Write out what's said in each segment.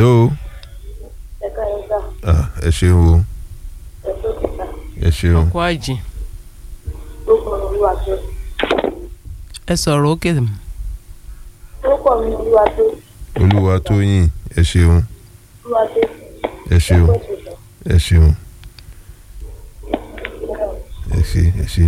hello ẹ̀ka ẹ̀ka ah, ẹ ṣeun o ẹ̀tọ́ kíkà ẹ ṣeun ọkọ àjì orúkọ mi olúwa tó ẹ sọ̀rọ̀ òkè orúkọ mi olúwa tó olúwa tóyìn ẹ ṣeun olúwa tó ẹ ṣeun ẹ̀kọ́ ìṣẹ̀ṣẹ̀ ẹ ṣeun ẹ ṣe ẹ ṣe.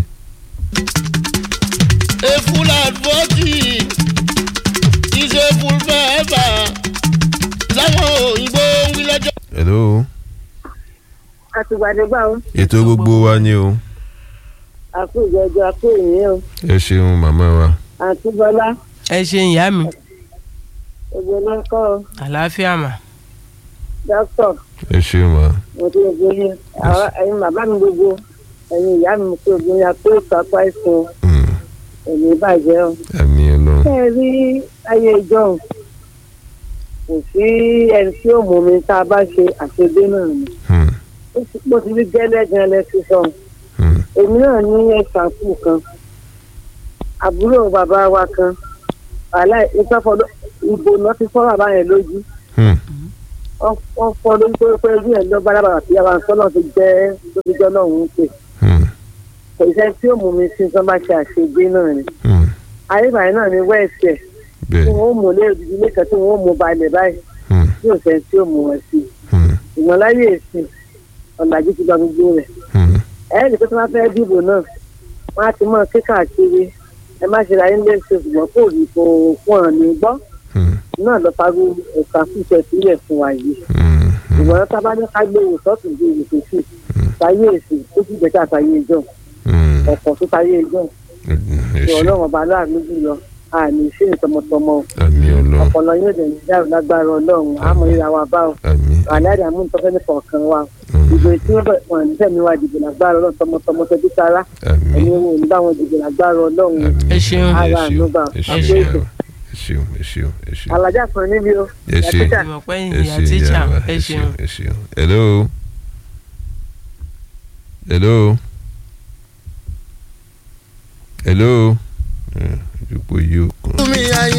A full advocate is a full forever. Láwọn òyìnbó ń wí lọ́jọ́. hello àtìgbàdégbà ó ètò gbogbo wa ni o àkó ìjọjọ àkó ìyẹn o ẹ ṣeun màmá wa àǹtí bọlá ẹ ṣe ìyá mi ògbó lọkọ àlàáfíà mà dókítà ẹ ṣeun ma mo ti gbé yín àwọn ẹ̀yin bàbá mi gbogbo ẹ̀yin ìyá mi mo kí ogun ya pé ìkápá ìsìn Mm, èmi bàjẹ́ o. àmì ọlọ́run ṣé ẹ rí ayé ìjọhún kò sí ẹni tí ó mú mi tá a bá ṣe àṣegbé náà ni Mm, ó ti pọ̀ sí gẹ́lẹ́ gan lẹ́sìn sọ̀hún mm, èmi náà ní ẹ̀sàkù kan àbúrò bàbá wa kan wàhálà ìtọ́fọ́dọ́ ìbò náà ti fọ́ bàbá yẹn lójú mm, wọ́n fọ́ lójú pé pé ojú ẹ̀ lọ́ bára bàbá tí a bá ń sọ́nà tó jẹ́ tó fi jọ́ náà ń pè mm, kò sẹ́ tí ó mú mi sí tó bá ṣe àṣegbé náà ni mm. ayébáyé náà ni wẹ́ẹ̀sì ẹ̀ tí bẹ́ẹ̀ wọ́n mú lé òdìdí lẹ́kàn tí wọ́n mú balẹ̀ báyìí Mm, tí ò sẹ́ tí ó mú wọn sí mm, ìwọ̀n láyé èsì ọ̀làjú ti gba gbogbo rẹ̀ mm. ẹ̀ẹ́dì tó tí wọ́n fẹ́ dìbò náà wọ́n á ti mọ̀ kíkàkiri ẹ má ṣe ra yín léṣe ṣùgbọ́n kò rí kò fún ọ̀ ní gbọ́ Mm, náà lọ parí ẹ̀ka fífẹ́ sílẹ̀ fún wa yìí mm, mm. ìwọ̀n tábà ní ká gbé ìwòsàn gbé ìwòsàn sí táyé èsì ó sì jẹ́ ká táyé ìjọ Mm, ọ̀pọ̀ tó táyé ìjọ ẹ ìwọ̀n ṣe ọlọ́run ọba aláàánú jùlọ àmì ìṣe tọmọtọmọ àmì ọlọ́run ọpọlọ yóò dẹ̀ ní dáhùn lágbára ọlọ́run àmọ́ ìra wa bá ọ àmì àlàyé àmúntọ́fẹ́ ní kọ̀ọ̀kan wa Mm, ìbò tí wọ́n bẹ̀ wọ́n ní sẹ́mi wa dìbò lágbára ọlọ́run tọmọtọmọ tẹbí tara àmì ẹni wo ní báwọn dìbò lágbára ọlọ́run àmì Ẹ ṣeun. Ara ànúgbà. ẹ Ẹ ṣeun ṣeun. ẹ ṣeun ẹ ṣeun ẹ ṣeun alájà kan níbi o ẹ ṣe Yàtúntà. ìmọ̀ pé ẹ ìyá ṣe tíṣà ìyá wa ẹ ẹ ṣeun ṣeun ẹ ṣeun hello hello hello ẹ ìdúpọ̀ yìí ó kàn. Mi àyè.